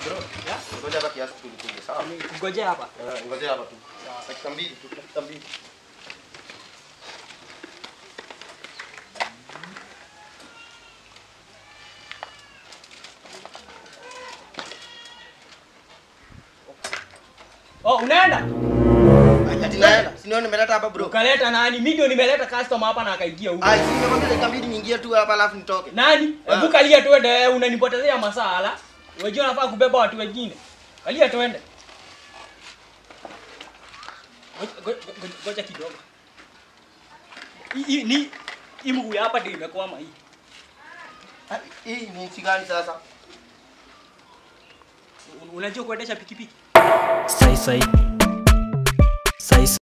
Bro, Ya? ngoja hapa kiasi tulikuje, sawa? Ngoja hapa. Eh, Ngoja hapa tu. Dakika mbili tu, dakika mbili. Oh, unaenda? Ati naenda. Si ndio nimeleta hapa bro. Ukaleta nani? Mimi ndio nimeleta customer hapa na akaingia huko. Ah, si nimekwambia dakika mbili niingie tu hapa alafu nitoke. Nani? Ah. Hebu kalia tuende, wewe unanipotezea masaa ala. Unajua nafaa kubeba watu wengine. Kalia tuende. Ngoja- ngoja- ngoja- Ngoja kidogo. Hii- Hii ni hii mguu ya hapa ndio imekwama hii. Ah, Hii ni nchi gani sasa? Un- Unajua kuendesha pikipiki? Sai sai. Sai sai.